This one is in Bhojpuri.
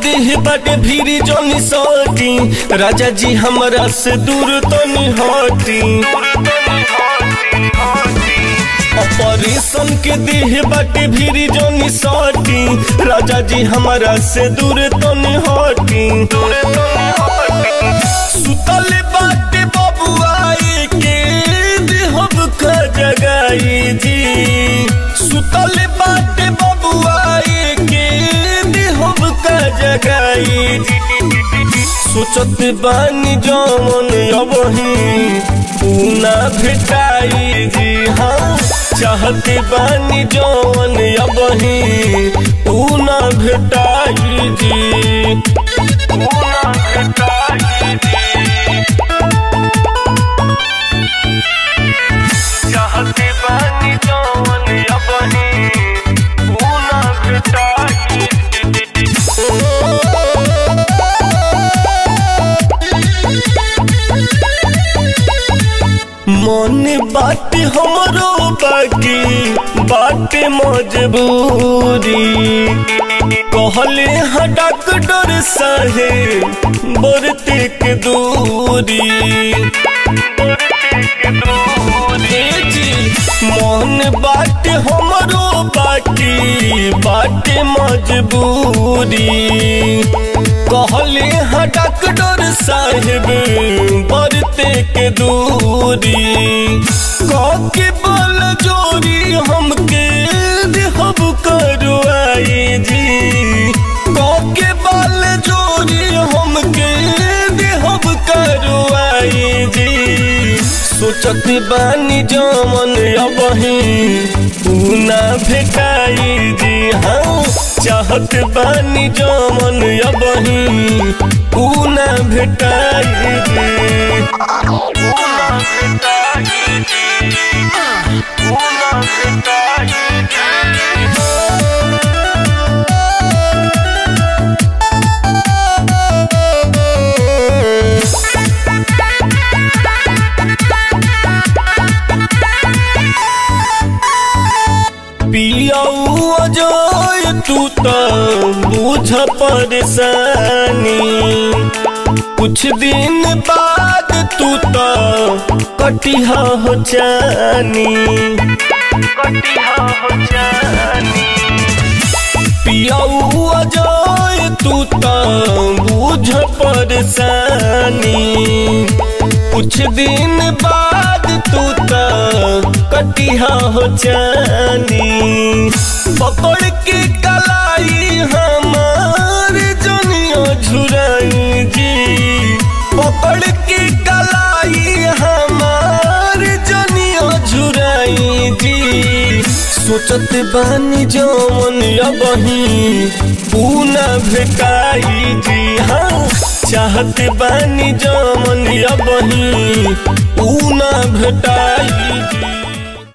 देह बाटे भीरी जनी सटी राजा जी हमरा से दूर तनी हटी ऑपरेशन के देह बाटे भीरी जनी सटी राजा जी हमरा से दूर तनी हटी सुतल बाटे बबुआई के देहब का जगाई जी सुतल बाटे बबुआई के देहब का जगाई जी सोचत बानी जमन अबही पूना भेटाई जी हाँ चाहत बानी जमन अबही पूना भेटाई जी पूना भेटाई जी चाहते बानी जवन अबही पूना भेटाई मन बात हमरो बाकी बाटे मजबूरी कहले हाँ डॉक्टर साहेब बरते के दूरी ए जी, मन बाटे हमरो बाकी बाटे मजबूरी कहले हाँ डॉक्टर साहेब बरते के दूरी के बल जोरी हमके देहब करवाई जी के बल जोरी हमके देहब करवाई जी सोचत बानी जमन अबही पूना भेटाई जी हाँ चाहत बानी जमन अबही पूना भेटाई जी पूना भेटाई जी पूना भेटाई पियाऊ अजय तू तो बुझ परेशानी कुछ दिन बाद तू तो कटिहा हो जानी कटिहा हो जानी पियाऊ अजय तू तो बुझ परेशानी कुछ दिन बाद तू तो कटिहा हो जानी पकड़ के कलाई हमार जनियो झुराई जी पकड़ के कलाई हमार जनियो झुराई जी सोचत बानी जमन अबही पूना भेटाई जी हाँ चाहत बानी जमन अबही पूना भेटाई जी